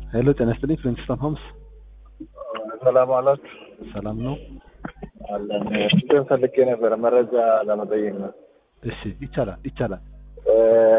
ሄሎ ጤና ይስጥልኝ ፍሊንትስቶን ሆምስ ሰላም አላችሁ? ሰላም ነው? አለን። እንትን ፈልጌ ነበረ መረጃ ለመጠየቅ ነው። እሺ ይቻላል ይቻላል። እ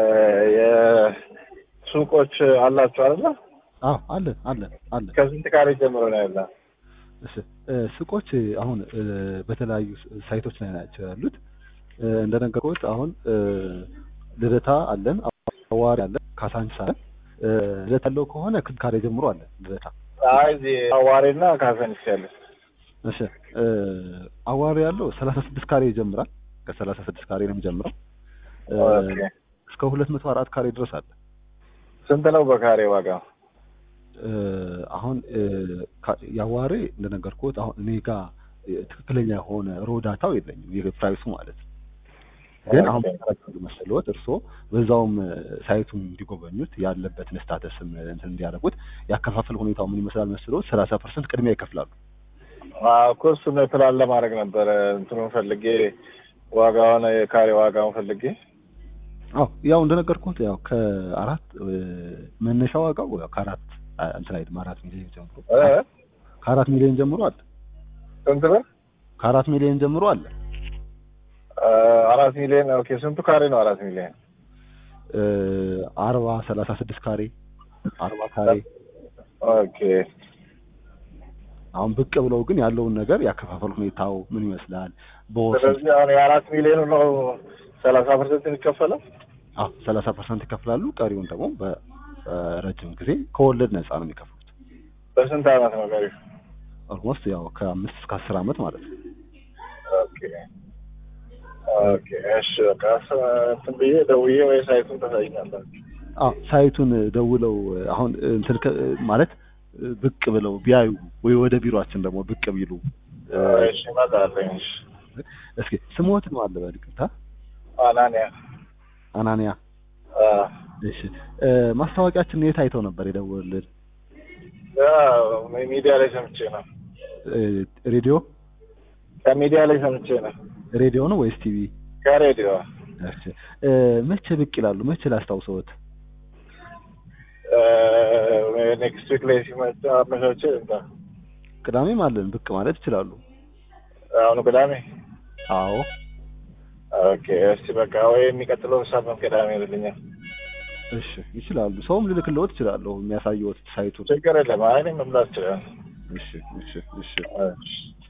የሱቆች አላችሁ አይደለ? አዎ አለን አለን አለን። ከስንት ካሬ ጀምሮ ነው ያለ? እሺ እ ሱቆች አሁን እ በተለያዩ ሳይቶች ላይ ናቸው ያሉት። እ እንደነገርኩት አሁን እ ልደታ አለን፣ አዋሪ አለን፣ ካሳንቺስ አለን። እ ልደታ ያለው ከሆነ ከስንት ካሬ ጀምሮ አለን ልደታ? አይ እዚህ አዋሬና ካሳንቺስ ያለ። እሺ እ አዋሪ ያለው ሰላሳ ስድስት ካሬ ይጀምራል። ከሰላሳ ስድስት ካሬ ነው የሚጀምረው እ ኦኬ። እስከ ሁለት መቶ አራት ካሬ ድረስ አለ። ስንት ነው በካሬ ዋጋ? እ አሁን እ ካ- የአዋሬ እንደነገርኩት አሁን እኔ ጋር እ ትክክለኛ የሆነ ሮዳታው የለኝም የፕራይሱ ማለት ነው። ግን አሁን ኦኬ። መሰለዎት እርስዎ በዛውም እ ሳይቱን እንዲጎበኙት ያለበትን ስታተስም እንትን እንዲያደርጉት ያከፋፈል ሁኔታው ምን ይመስላል መሰለዎት ሰላሳ ፐርሰንት ቅድሚያ ይከፍላሉ። አዎ እኮ እሱን ፕላን ለማድረግ ነበረ እንትኑን ፈልጌ ዋጋውን የካሬ ዋጋውን ፈልጌ አዎ ያው እንደነገርኩት ያው ከአራት እ መነሻ ዋጋው ያው ከአራት አ- እንትን አይደለም አራት ሚሊዮን ጀምሮ እ ከአራት ሚሊዮን ጀምሮ አለ ስንት ብር? ከአራት ሚሊዮን ጀምሮ አለ እ አራት ሚሊዮን ኦኬ። ስንቱ ካሬ ነው አራት ሚሊዮን? እ አርባ ሰላሳ ስድስት ካሬ አርባ ካሬ ኦኬ አሁን ብቅ ብለው ግን ያለውን ነገር ያከፋፈል ሁኔታው ምን ይመስላል በወሰን ስለዚህ አሁን የአራት ሚሊዮኑ ነው ሰላሳ ፐርሰንት የሚከፈለው? አዎ ሰላሳ ፐርሰንት ይከፍላሉ። ቀሪውን ደግሞ በረጅም ጊዜ ከወለድ ነፃ ነው የሚከፍሉት። በስንት አመት ነው ቀሪው? ኦልሞስት ያው ከአምስት እስከ አስር ዓመት ማለት ነው። ኦኬ ኦኬ እሺ በቃ ስ- እንትን ብዬ ደውዬ ወይ ሳይቱን ታሳይኛላችሁ። አዎ ሳይቱን ደውለው አሁን እንትን ከ- ማለት ብቅ ብለው ቢያዩ ወይ ወደ ቢሮአችን ደግሞ ብቅ ቢሉ እሺ እመጣለሁ። እሺ እስኪ ስሞት ነው አለ በልቅታ አናንያ አናንያ አ እሺ እ ማስታወቂያችን የት አይተው ነበር የደወሉልን? ያው ሚዲያ ላይ ሰምቼ ነው። እ ሬዲዮ ከሚዲያ ላይ ሰምቼ ነው። ሬዲዮ ነው ወይስ ቲቪ? ከሬዲዮ እሺ እ መቼ ብቅ ይላሉ? መቼ ላስታውሰዎት? ኔክስት ዊክ ላይ ሲመጣ አመቻቼ እንታ ቅዳሜም አለን ብቅ ማለት ይችላሉ። አሁኑ ቅዳሜ አዎ ኦኬ እስቲ በቃ ወይ የሚቀጥለው ሳምንት ቅዳሜ ይልኛል። እሺ ይችላሉ። ሰውም ልልክልዎት ይችላለሁ የሚያሳየዎት ሳይቱን። ችግር የለም። አይ እኔ መምላት ይችላል። እሺ እሺ እሺ እሺ